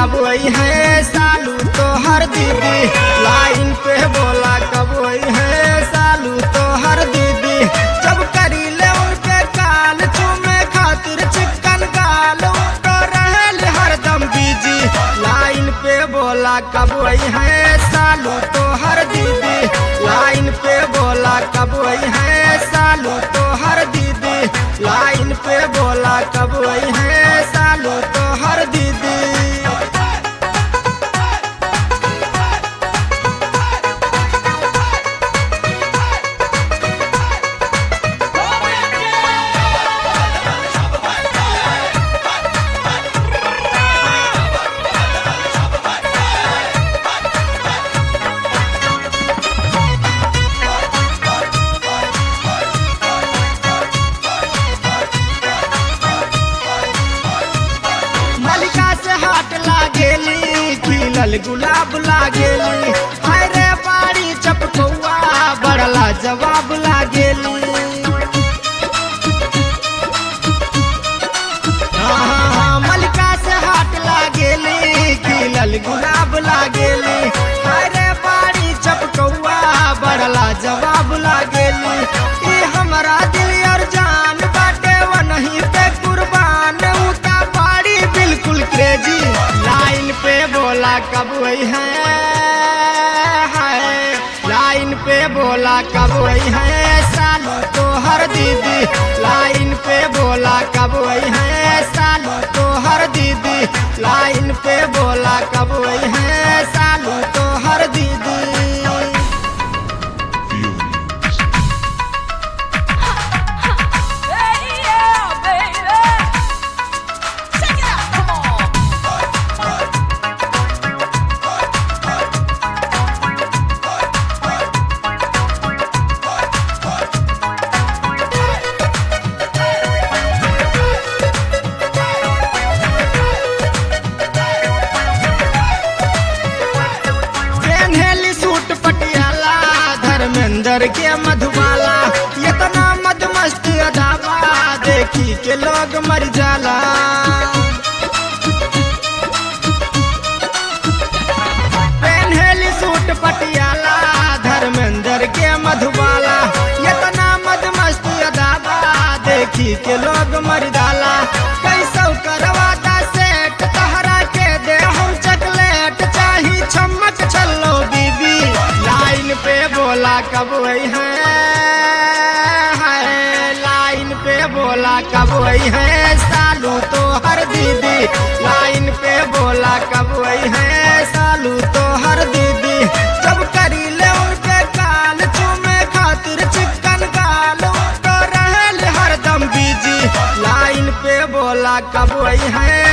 कब आई है सालू तो हर दीदी लाइन पे बोला कब आई है सालू तो हर दीदी जब करी ले उनके काल चूमे खातिर चिकन गाल तो रहल हरदम बीजी लाइन पे बोला कब आई है सालू तो हर दीदी लाइन पे बोला कब आई है सालू तो हर दीदी लाइन पे बोला कब आई है सालू तो हर दीदी मलिका से हाट लागेली खिलल गुलाब लागेली हाय रे बाड़ी चपकौआ बड़ला जवाब लागेली हाँ, मलिका से हाट लागेली खिलल गुलाब लागेली हाय रे बाड़ी चपकौआ बड़ला जवाब लागेली ई हमरा दिल और जान बाटे वही पे कुर्बान उता बाड़ी बिल्कुल क्रेजी लाइन पे बोला कब आई है हाय लाइन पे बोला कब आई है सालू तो हर दीदी लाइन पे बोला कब आई है सालू तो हर दीदी लाइन पे बोला कब आई है सालू तो हर दीदी Hey, yeah, baby. Check it out, come on. पेन्हेली सूट पटियाला धर्मेंद्र के मधुबाला इतना मदमस्त अदावा देखी के लोग मर जाला पेन्हेली सूट पटियाला धर्मेंद्र के मधुबाला इतना मदमस्त अदावा देखी के लोग मर जाला कैसो करवाता सेट तहरा के दे हम चॉकलेट चाही चम्मच छल्लो बीबी लाइन पे बोला कब आई है हाय, लाइन पे बोला कब आई है सालू तो हर दीदी लाइन पे बोला कब आई है सालू तो हर दीदी जब करी ले उनके काल चूमे खातिर चिकन गाल तो रहल हरदम बीजी लाइन पे बोला कब आई है